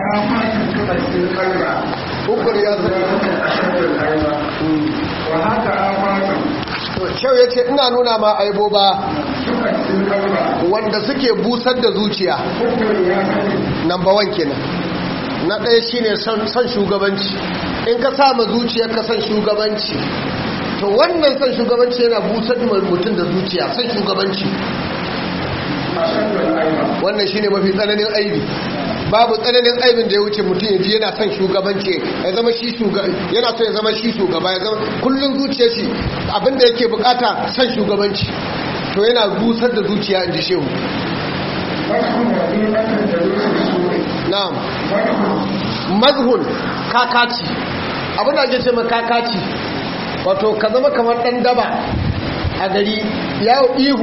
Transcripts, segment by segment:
آفات تؤذي القلب ukur ya zo أشد الأيضا وهاك آفات shau ya ce ina nuna ma aiboba تؤذي القلب wanda suke busar da zuciya كفر يا سيد number one kenan na ɗaya shine son son shugabanci in ka sama zuciyar ka son shugabanci to wannan son shugabanci yana busar da mutum da zuciya son shugabanci أشد الأيضا wannan shine mafi tsananin aibi babu tsananin aibin da ya wuce mutum ya ji yana son shugabanci ya zama shi shugaba yana so ya zama shi shugaba ya zama kullun zuciyar shi abinda yake bukata son shugabanci to yana busar da zuciya in ji shehu وجه وظيفة جلوس السوء na'am وجه mazhun kakaci abin da ake ce ma kakaci wato ka zama kamar dan daba a gari yawo ihu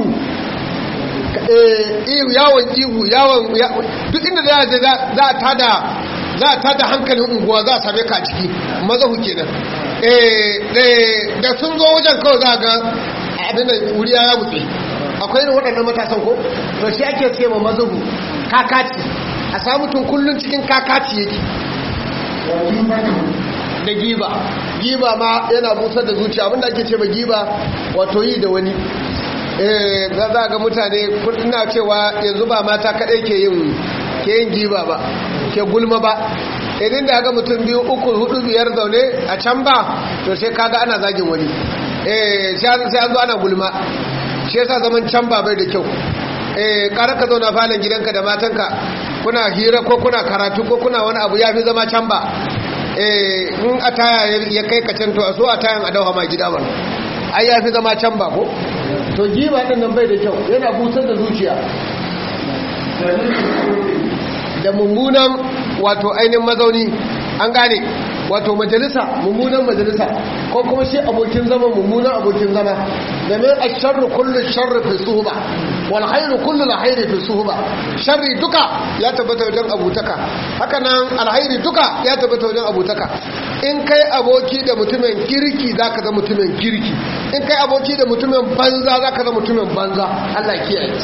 eh, ihu yawon ihu yawon ya- duk inda za a je za za a tada za a tada hankalin unguwa za a same ka a ciki mazahu kenan eh, eh, da sun zo wajen kawai za a ga abin da wuri ya mutse akwai irin waɗannan matasan ko to shi ake ce ma mazahu kakaci a samu tun kullun cikin kakaci yake وظيفة da giba giba ma yana busar da zuciya abinda ake ce ma giba wato yi da wani eh za za ga mutane kun- ina cewa yanzu ba mata kadai ke yin ke yin giba ba ke gulma ba idan da ga mutum biyu uku hudu biyar zaune a can ba to sai kaga ana zagin wani eh sai an sai an zo ana gulma shi yasa zaman can ba bai da kyau eh kara ka zauna falon gidanka da matanka kuna hira ko kuna karatu ko kuna wani abu ya fi zama can ba eh in a taya ya kai ka can to a so a tayan a dauha ma gida ba ai ya fi zama can ba ko to giba din nan bai da kyau yana busar da zuciya جلوس السوء da mummunan wato ainihin mazauni an gane wato majalisa mummunan majalisa ko kuma shi abokin zama mummunan abokin zama da mai a sharri kullu sharri fi suhuba wal khairu kullu alkhairi fi suhuba sharri duka ya tabbata wajen abutaka haka nan alkhairi duka ya tabbata wajen abutaka in kai aboki da mutumin kirki zaka zama mutumin kirki in kai aboki da mutumin banza zaka zama mutumin banza Allah ya kiyaye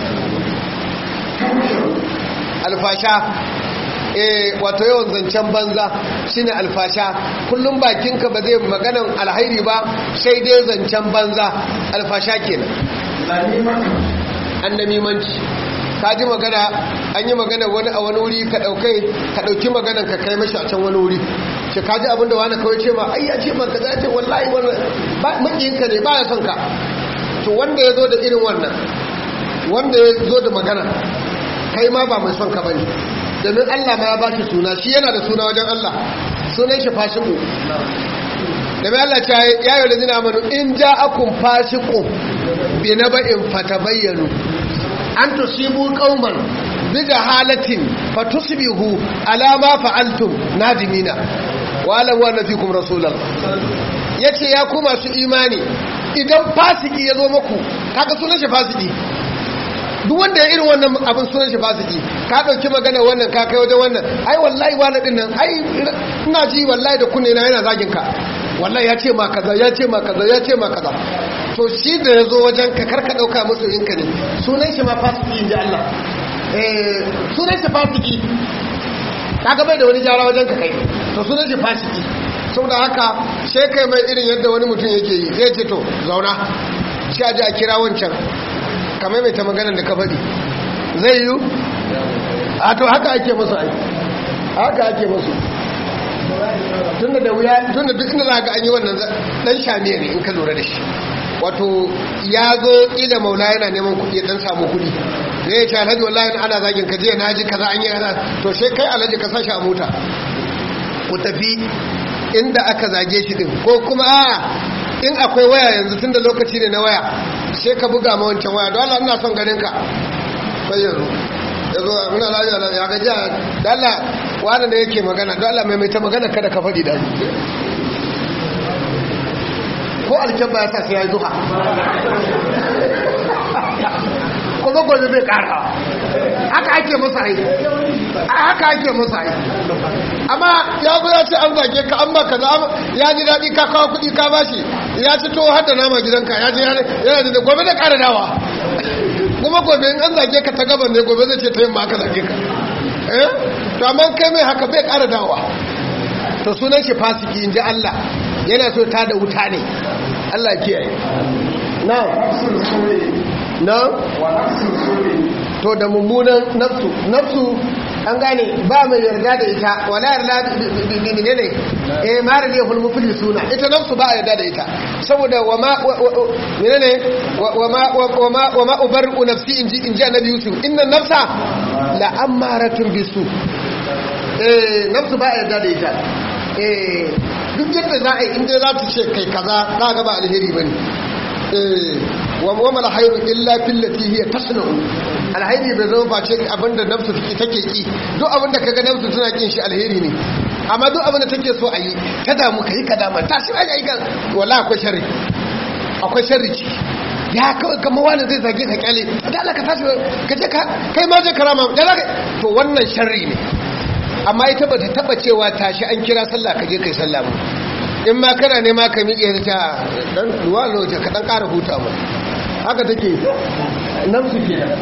alfasha eh wato yawan zancen banza shine alfasha kullum bakinka ba zai maganan alhairi ba sai dai zancen banza alfasha kenan غنيمة annamimanci ka ji magana an yi magana wani a wani wuri ka daukai ka dauki maganan ka kai mashi a can wani wuri ce ka ji abinda wani kawai ce ma ai ya ce ma kaza ya ce wallahi wannan ba makiyinka ne ba ya son ka to wanda ya zo da irin wannan wanda ya zo da magana kai ma ba mai son ka bane domin Allah ma ya ba shi suna shi yana da suna wajen Allah sunan shi fasiku domin Allah ta yi ya yi lazina amanu in ja akun fasiku bi na ba'in fatabayyanu an tusibu qauman bi jahalatin fatusbihu ala ma fa'altum nadimina wa alam wa nafikum rasulullah yace ya ku masu imani idan fasiki ya zo muku kaga sunan shi fasiki duk wanda ya irin wannan abin sunan shi fasiki ka dauki magana wannan ka kai wajen wannan ai wallahi wani din nan ai ina ji wallahi da kunne na yana zagin ka wallahi ya ce ma kaza ya ce ma kaza ya ce ma kaza to shi da ya zo wajen ka karka dauka musu yinka ne sunan shi ma fasiki inji Allah eh sunan shi fasiki kaga bai da wani jara wajen ka kai to sunan shi fasiki saboda haka sai kai mai irin yadda wani mutum yake yi zai ce to zauna shi a ji a kira wancan kamar mai ta maganar da ka faɗi zai yi a to haka ake masu aiki haka ake masu tunda da wuya tunda duk inda za ga an yi wannan dan shamiya ne in ka lura da shi wato ya zo ila maula yana neman kuɗi ya dan samu kuɗi zai ya ce alhaji wallahi ana zagin ka jiya na ji kaza an yi kaza to sai kai alhaji ka sashi a mota ku tafi inda aka zage shi din ko kuma a in akwai waya yanzu tunda lokaci ne na waya sai ka buga ma wancan waya don Allah ina son ganin ka sai yanzu yazo muna lafiya ya ga jiya da Allah wani ne yake magana don Allah mai ta magana kada ka faɗi da ko alkyabba ya sa sai ya yi zuha kuma gobe bai ƙara haka ake masa aiki haka ake masa aiki amma ya zo ya ce an zage ka an baka za ya ji daɗi ka kawo kuɗi ka bashi ya ci to har da nama gidanka ya ji yana da gobe da ƙara dawa kuma gobe in an zage ka ta gaban ne gobe zai ce ta yin ma aka zage ka eh to amma kai mai haka bai ƙara dawa to sunan shi fasiki inji Allah yana so ta da wuta ne Allah kiyaye na nafsul suri na wa nafsul suri to da mummunan nafsu nafsu an gane ba mai yarda da ita wala yarda ne ne eh mara ne hul mufli suna ita nafsu ba a yarda da ita saboda wa ma ne ne wa ma wa ma wa ma ubarru nafsi inji inji annabi yusuf inna nafsa la amaratun bisu eh nafsu ba a yarda da ita eh duk yadda za a yi inda za ta ce kai kaza za ga ba alheri bane eh wa wa mal khairu illa fillati hiya tasna'u alheri bai zama face abinda nafsu take take ki duk abinda kaga nafsu tana kin shi alheri ne amma duk abinda take so a yi ta damu kai ka dama ta shi ai ga wallahi akwai sharri akwai sharri ciki ya kawai kama wani zai zage ka kyale da Allah ka tashi ka je ka kai ma je karama da zaka to wannan sharri ne amma ita ba ta taba cewa tashi an kira sallah ka je kai sallah ba in ma kana nema ka miƙe ta dan duwa lokaci ka dan ƙara huta mu haka take nafsu kenan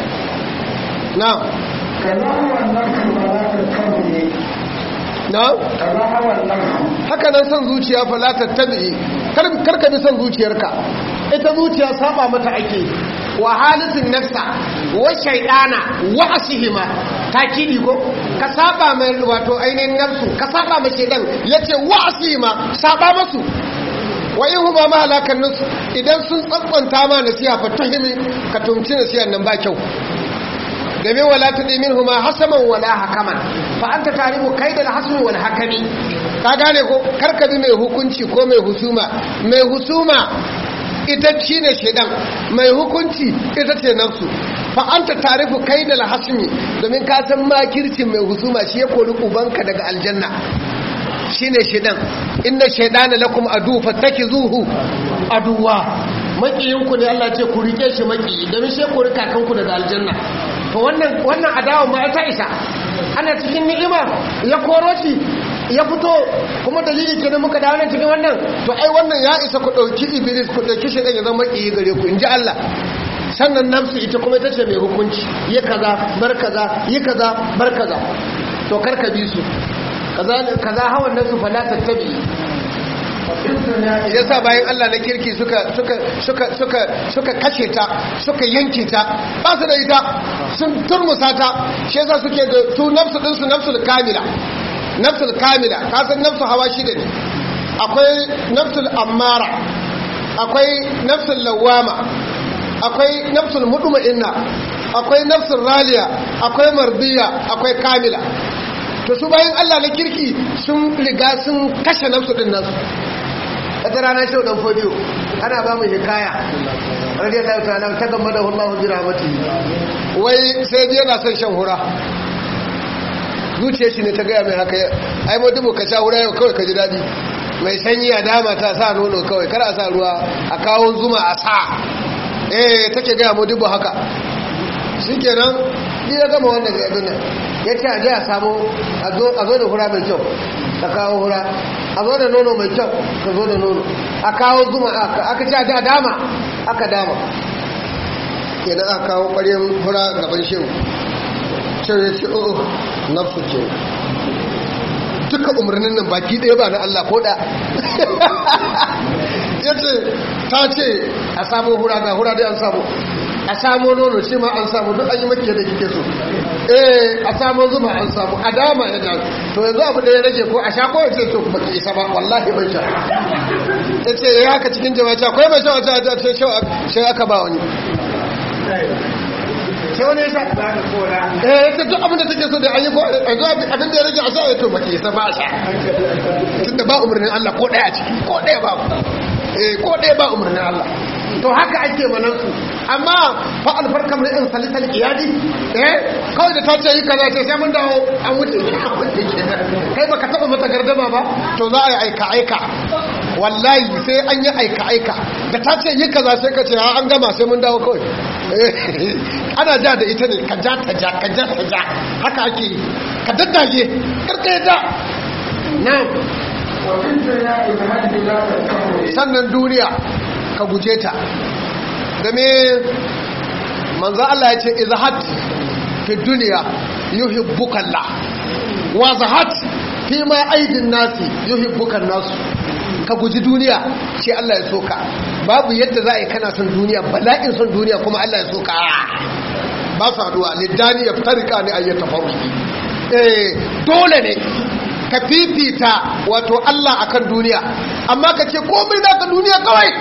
na'am kaza hawa nafsu ba za ta tabi na'am kaza hawa nafsu haka nan son zuciya fa la tattabi kar kar ka bi son zuciyarka ita zuciya saba mata ake wa halitin nafsa wa shaydana wa asihima takidi ko ka saba mai wato ainihin nafsu ka saba mai shaydan yace wa asihima saba masu wa in huma ma halakan nasu idan sun tsantsanta ma nasiha fa tuhimi ka tumci nasihan nan ba kyau domin wala tudi minhuma hasaman wala hakaman fa anta taribu kaidal hasmi wal hakami ka gane ko karka bi mai hukunci ko mai husuma mai husuma ita shine shedan mai hukunci ita ce nafsu fa anta tarifu kaidal hasmi domin ka san makircin mai husuma shi ya kori ubanka daga aljanna shine shedan inna shaydana lakum adu fattakizuhu aduwa makiyinku ne Allah ce ku rike shi maki domin shi kori kakanku daga aljanna to wannan wannan adawa ma ta isa ana cikin ni'ima ya koro shi ya fito kuma dalili kenan muka dawo nan cikin wannan to ai wannan ya isa ku dauki iblis ku dauki shi ya zama makiyi gare ku inji Allah sannan nafsu ita kuma ita ce mai hukunci yi kaza bar kaza yi kaza bar kaza to karka bi su kaza kaza hawan nasu fala tattabi yasa bayan Allah na kirki suka suka suka suka suka kashe ta suka yanke ta ba su da ita sun turmusa ta shi yasa suke da su nafsu din su nafsul kamila nafsul kamila ka san nafsu hawa shida ne akwai nafsul ammara akwai nafsul lawama akwai nafsul mutma'inna akwai nafsul raliya akwai mardiya akwai kamila to su bayan Allah na kirki sun riga sun kashe nafsu din nasu wata rana shau dan fodiyo ana ba mu hikaya radiyallahu ta'ala ta gamba da Allah bi rahmatihi wai sai dai yana son shan hura zuciyar shi ne ta gaya mai haka ai mu dubu ka sha hura yau kawai ka ji dadi mai sanyi a dama ta sa nono kawai kar a sa ruwa a kawo zuma a sa eh take gaya mu dubu haka shikenan ni ya gama wannan ga nan ya ce a je a samu a zo da hura mai kyau ka kawo hura a zo da nono mai kyau ka zo da nono a kawo zuma aka ce a dama aka dama kenan aka kawo ƙwaryen hura gaban shehu shehu ya ce o nafsu ce duka umarnin nan baki ɗaya ba na Allah ko da ya ce ta ce a samu hura ga hura dai an samu a samu nono shi ma an samu duk an yi makiyar da kike so eh a samu zuma an samu a dama ya da to yanzu abu da ya rage ko a sha ko ya ce to ba ki isa ba wallahi ban sha ya ce ya haka cikin jama'a ce akwai mai sha wata ta ce shi aka ba wani sai wani ya sha eh ya ce duk abin da take so da an yi ko yanzu abin da ya rage a sha ya to ba ki isa ba a sha tunda ba umarnin Allah ko ɗaya a ciki ko ɗaya ba eh ko ɗaya ba umarnin Allah to haka ake manansu amma fa alfarka mai in salisal iyadi eh kawai da ta ce yi kaza ce sai mun dawo an wuce kai baka taba mata gardama ba to za a yi aika aika wallahi sai an yi aika aika da ta ce yi kaza sai ka ce ha an gama sai mun dawo kawai ana ja da ita ne ka ja ta ja ka ja ta ja haka ake yi ka daddage karka ya ja na'am sannan duniya ka guje ta game manzo Allah ya ce izhat fi duniya yuhibbukallah wa zahat fi ma aidin nasi yuhibbukan nasu ka guji duniya sai Allah ya soka babu yadda za a yi kana son duniya bala'in son duniya kuma Allah ya soka ba su haduwa lidani ya fitarika ne ayyata faruki eh dole ne ka fifita wato Allah akan duniya amma ka ce komai naka duniya kawai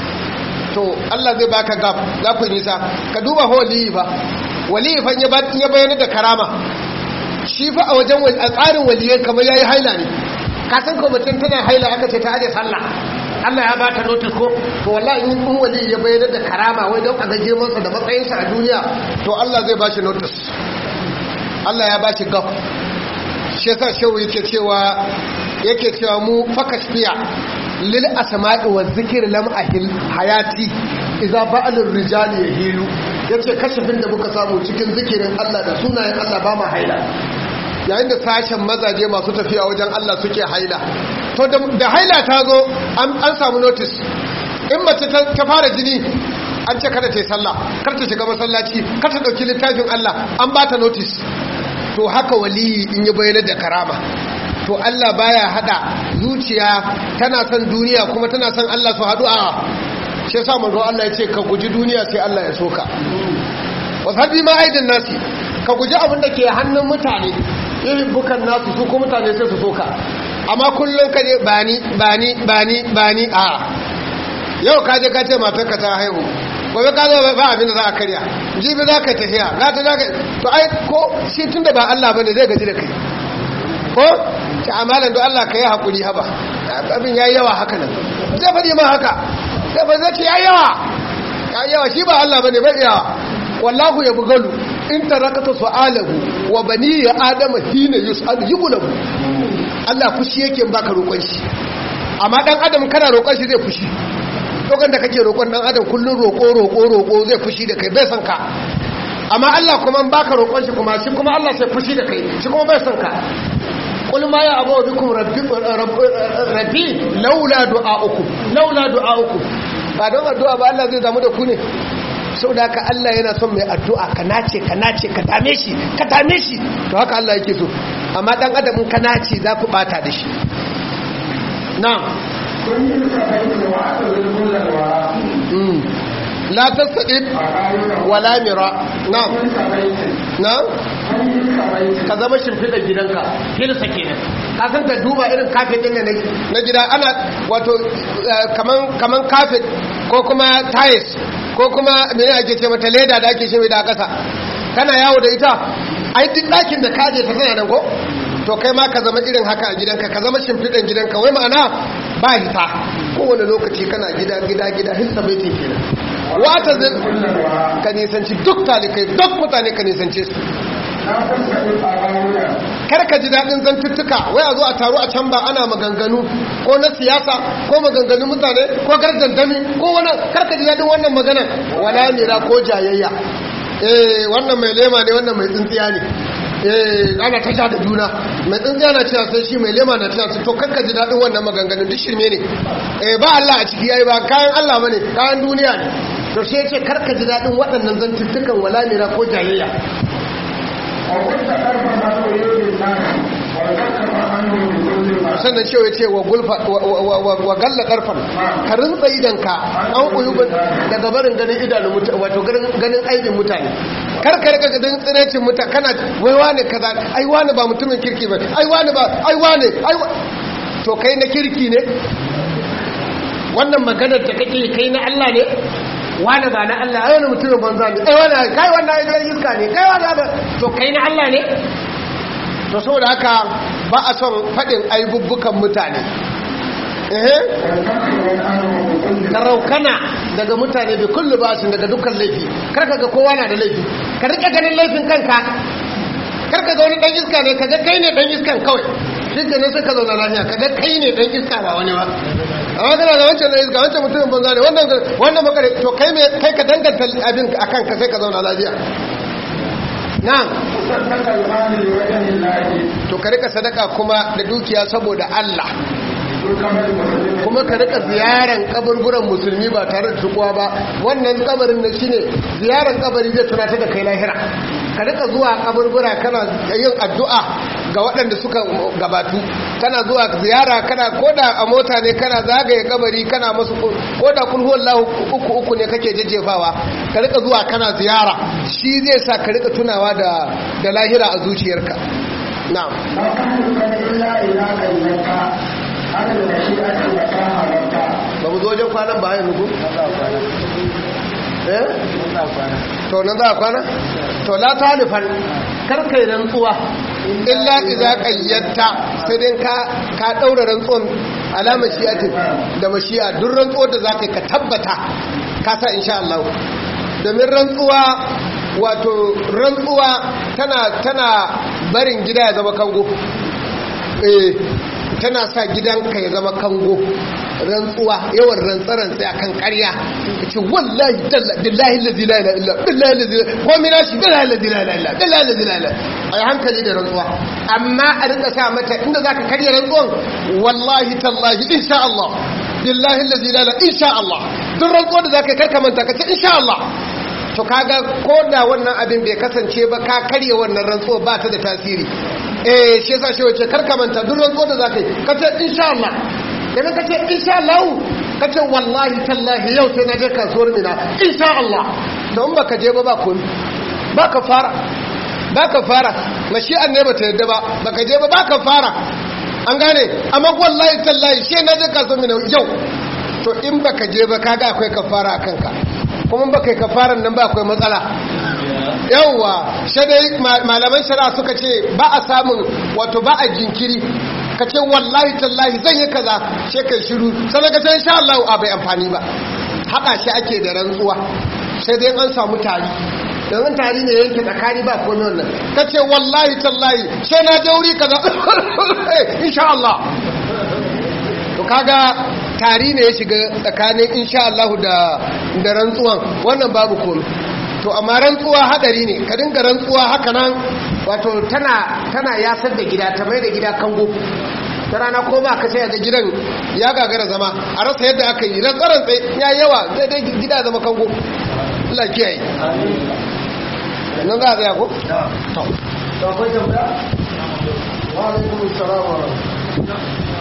to Allah zai baka gab za ku nisa ka duba fa waliyi ba waliyi fa ya bayyana da karama shi fa a wajen a tsarin waliyan kamar yayi haila ne ka san ko mutum tana haila aka ce ta aje sallah Allah ya bata notice ko to wallahi in in wali ya bayyana da karama wai don a ga girman sa da matsayin sa a duniya to Allah zai bashi notice Allah ya bashi gaf shi yasa shehu yake cewa yake cewa mu fakashfiya lil asma'i wa zikr lam ahil hayati idza ba'al rijali yahilu yace kashifin da muka samu cikin zikirin Allah da sunayen Allah ba ma haila yayin da sashen mazaje masu tafiya wajen Allah suke haila to da haila ta zo an samu notice in mace ta fara jini an ce kada ta yi sallah kar ta shiga masallaci kar ta dauki littafin Allah an ba ta notice to haka waliyi in yi bayyana da karama to Allah baya hada zuciya tana son duniya kuma tana son Allah su hadu a shi yasa manzo Allah ya ce ka guji duniya sai Allah ya soka wasabi ma aidin nasi ka guji abin da ke hannun mutane irin bukan nasu su ko mutane sai su soka amma kullum ka je bani bani bani bani a yau ka je ka ce matar ka ta haihu gobe ka zo ba abin da za a karya jibi za ka tafiya za ta za ka to ai ko shi tun da ba Allah bane zai gaji da kai ko ta amalan don Allah ka yi haƙuri haba abin ya yi yawa haka nan zai faɗi ma haka zai ba zai ce ya yawa ya yawa shi ba Allah bane bai yawa wallahu ya bugalu in tarakata su'alahu wa bani ya adama hina yus'al yughlabu Allah fushi yake baka roƙon shi amma dan adam kana roƙon shi zai fushi lokacin da kake roƙon dan adam kullun roƙo roƙo roƙo zai fushi da kai bai san ka amma Allah kuma baka roƙon shi kuma shi kuma Allah sai fushi da kai shi kuma bai san ka qul ma ya abu bikum rabbi rabbi laula du'aukum laula du'aukum ba don addu'a ba Allah zai damu da ku ne sau da haka Allah yana son mai addu'a ka nace ka nace ka dame shi ka dame shi to haka Allah yake so amma dan adamin ka nace za ku bata da shi na'am kun yi sabai wa aka zulmulan wa la tasdid wala mira na'am kun sabai na'am kun yi sabai ka zama shimfiɗa gidanka hilsa kenan ka san ka duba irin kafet din nan na gida ana wato kaman kaman kafet ko kuma tiles ko kuma mene ake ce mata leda da ake shimfiɗa a ƙasa kana yawo da ita ai duk ɗakin da kaje ta tana nan ko to kai ma ka zama irin haka a gidanka ka zama shimfiɗan gidanka wai ma'ana ba hita kowane lokaci kana gida gida gida hilsa baitin kenan wata zai ka nisanci duk talikai duk mutane ka nisance su na fassaɗi a rawuya kar ka ji daɗin zantuttuka wai a zo a taru a can ba ana maganganu ko na siyasa ko maganganun mutane ko gardandami ko wani kar ka ji daɗin wannan maganan wala mira ko jayayya eh wannan mai lema ne wannan mai tsintsiya ne eh ana ta sha da juna mai tsintsiya na cewa sai shi mai lema na cewa to kar ka ji daɗin wannan maganganun duk shirme ne eh ba Allah a ciki yayi ba kayan Allah bane kayan duniya ne to sai ya ce kar ka ji daɗin waɗannan zantuttukan wala mira ko jayayya a kusa ƙarfa na koyoyin nasi wa ƙarfa hannu da kullum ba sannan cewa ce wa gulfa wa galla karfan ka rinsa idanka an uyubin daga barin ganin idanun mutane wato ganin aibin mutane kar ka rika ganin tsirecin mutane kana wai wane kaza ai wane ba mutumin kirki ba ai wane ba ai wane ai to kai na kirki ne wannan maganar da kake kai na Allah ne wane ba na Allah ai wani mutumin banza ne ai wane kai wannan ai dan iska ne kai wane ba to kai na Allah ne to saboda haka ba a son faɗin aibubbukan mutane ehe ka raukana daga mutane bai kullu ba su daga dukkan laifi karka ga kowa na da laifi ka rika ganin laifin kanka karka ga wani dan iska ne kaga kai ne dan iskan kawai shi ne sai ka zauna lafiya kaga kai ne dan iska ba wani ba amma kana da wancan dan iska wancan mutumin banza ne wannan wannan makare to kai me kai ka danganta abin akan ka sai ka zauna lafiya na'am to ka rika sadaka kuma da dukiya saboda Allah kuma ka rika ziyaran kaburburan musulmi ba tare da tukuwa ba wannan kabarin na shine ziyaran kabari zai tunata da kai lahira ka rika zuwa kaburbura kana yin addu'a ga waɗanda suka gabatu kana zuwa ziyara kana koda a mota ne kana zagaye kabari kana masu koda kul huwallahu uku uku ne kake jajjefawa ka rika zuwa kana ziyara shi zai sa ka rika tunawa da da lahira a zuciyarka na'am لا تحلفن إلا إذا كلمت على المشيئة وطاعة ba mu zo wajen kwanan ba yanzu ko eh to nan za a kwana to la talifan karkai rantsuwa illa idza qayyatta sai dai ka ka daura rantsuwan alama shi'atin da mashi'a duk rantsuwar da zaka ka tabbata ka sa insha Allah domin rantsuwa wato rantsuwa tana tana barin gida ya zama kango eh tana sa gidanka ya zama kango rantsuwa yawan rantsarantsa a kan karya ka ce wallahi billahi lazi la ila illa billahi lazi ko mina shi billahi lazi la ila illa billahi lazi la ila a yi hankali da rantsuwa amma a rika sa mata inda za ka karya rantsuwan wallahi tallahi insha Allah billahi lazi la ila insha Allah duk rantsuwa da za ka yi karka manta ka ce insha Allah to kaga ko da wannan abin bai kasance ba ka karya wannan rantsuwa ba ta da tasiri eh shi yasa shi wace karka manta duk rantsuwa da zaka yi kace insha Allah idan kace insha Allah kace wallahi tallahi yau sai na je kasuwar mina insha Allah to in baka je ba ba kun baka fara baka fara mashi'an ne bata yadda ba baka je ba baka fara an gane amma wallahi tallahi shi na je kasuwar mina yau to in baka je ba kaga akwai kafara a kanka kuma baka yi kafaran nan ba akwai matsala yawwa shadai malaman shari'a suka ce ba a samun wato ba a jinkiri ka ce wallahi tallahi zan yi kaza she kai shiru sai ka ce insha Allah a bai amfani ba hada shi ake da rantsuwa sai dai an samu tari domin tari ne yanke tsakani ba komai wannan ka ce wallahi tallahi sai na je wuri kaza insha Allah to kaga tari ne ya shiga tsakanin insha Allah da da rantsuwan wannan babu komai to amma rantsuwa hadari ne ka dinga rantsuwa haka nan wato tana tana yasar da gida ta mai da gida kango ta rana ko ba ka sai ga gidan ya gagara zama a rasa yadda aka yi rantsaran tsaye ya yawa zai dai gida zama kango Allah kiyaye nan za a tsaya ko to to akwai tambaya wa alaikum assalam wa rahmatullahi